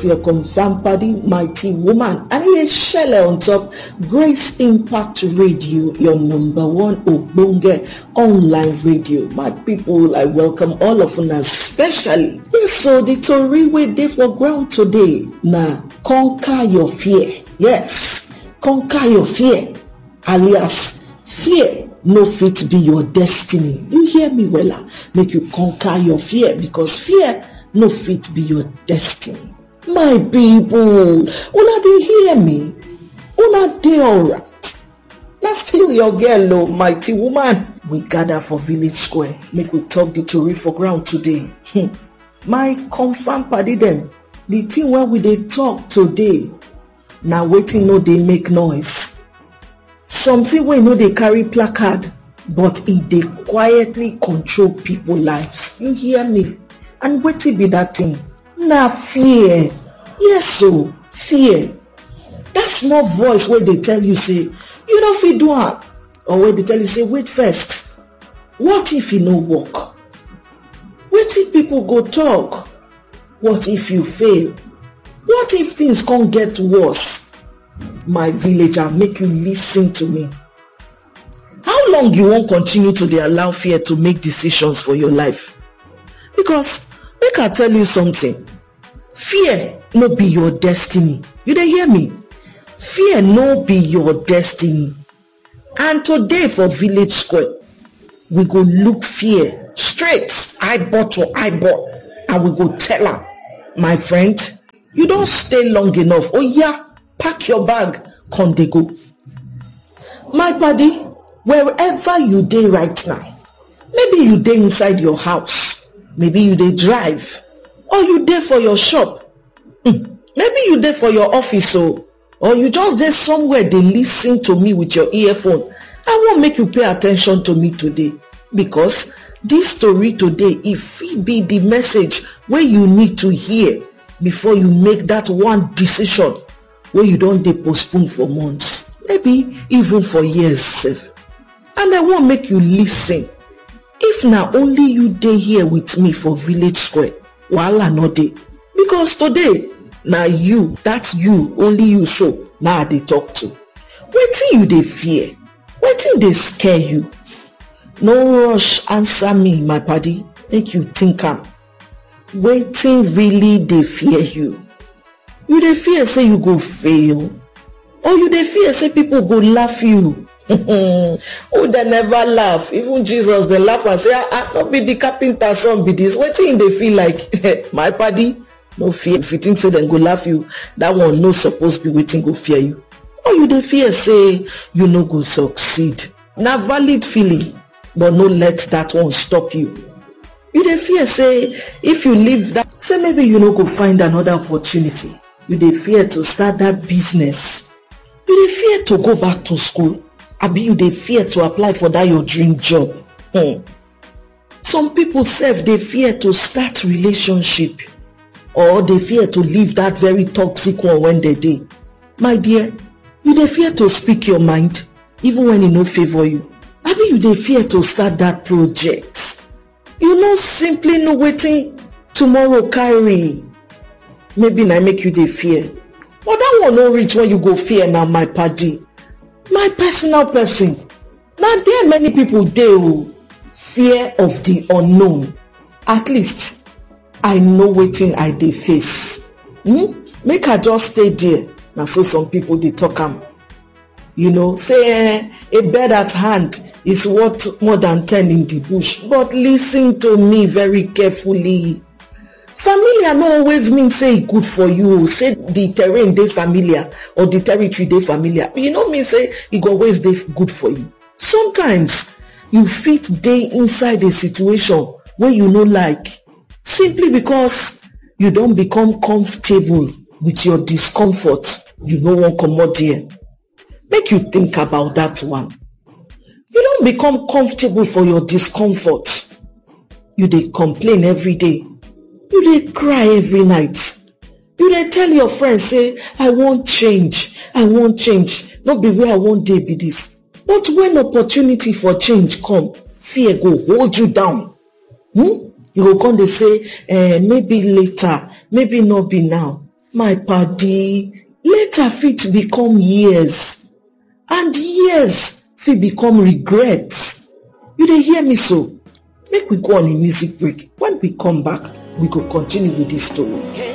your confirmed body mighty woman and e dey shele on top grace impact radio your number one ogbonge online radio my people i welcome all of una especially yes so the tori wey dey for ground today na conquer your fear yes conquer your fear alias fear no fit be your destiny you hear me wella make you conquer your fear because fear no fit be your destiny my pipo una dey hear me una dey alright na still your girl o mighty woman we gather for village square make we talk the tori for ground today my confam padi dem the thing wey we dey talk today na wetin no dey make noise something wey no dey carry placard but e dey quietly control pipo lives you hear me and wetin be dat thing na fear yes o fear dat small voice wey dey tell you say you no fit do am or wey dey tell you say wait first what if e no work wetin pipo go talk what if you fail what if things come get worse my villager make you listen to me how long you wan continue to dey allow fear to make decisions for your life because make i tell you something fear no be your destiny you dey hear me fear no be your destiny and today for village square we go look fear straight eyeball to eyeball and we go tell am my friend you don stay long enough oya pack your bag come dey go my padi wherever you dey right now maybe you dey inside your house maybe you dey drive or you dey for your shop maybe you dey for your office o or you just dey somewhere dey listen to me with your earphone i wan make you pay attention to me today because dis story today e fit be di message wey you need to hear before you make dat one decision wey you don dey postpone for months maybe even for years sef and i wan make you listen if na only you dey here with me for village square wahala no dey because today na you dat you only you so na i dey talk to wetin you dey fear wetin dey scare you no rush answer me my padi make you think am wetin really dey fear you you dey fear say you go fail or you dey fear say pipo go laugh you oh dem never laugh even jesus dey laugh and say ah no be di carpenter son be dis wetin you dey feel like my padi no fear if you think say dem go laugh you dat one no suppose be wetin go fear you or you dey fear say you no go succeed na valid feeling but no let dat one stop you you dey fear say if you leave dat say maybe you no go find anoda opportunity you dey fear to start dat business you dey fear to go back to school abi you dey fear to apply for dat your dream job hmm some pipo sef dey fear to start relationship or dey fear to leave dat very toxic one when dey dey my dear you dey fear to speak your mind even when e no favour you abi you dey fear to start dat project you no simply know wetin tomorrow carry maybe na make you dey fear but dat one no reach when you go fear na my padi my personal person na there many pipo dey o fear of di unknown at least i know wetin i dey face hmm make i just stay there na so some pipo dey talk am you know say eh a bird at hand is worth more than 10 in the bush but listen to me very carefully familiar no always mean say e good for you say di terrain dey familiar or di territory dey familiar e no mean say e go always dey good for you sometimes you fit dey inside a situation wey you no like simply because you don become comfortable with your discomfort you no wan comot there make you think about dat one you don become comfortable for your discomfort you dey complain every day you dey cry every night you dey tell your friends say i wan change i wan change no be where i wan dey be dis but when opportunity for change come fear go hold you down hmm you go come dey say eh maybe later maybe no be now my padi later fit become years and years fit become regrets you dey hear me so make we go on a music break when we come back we go continue with dis story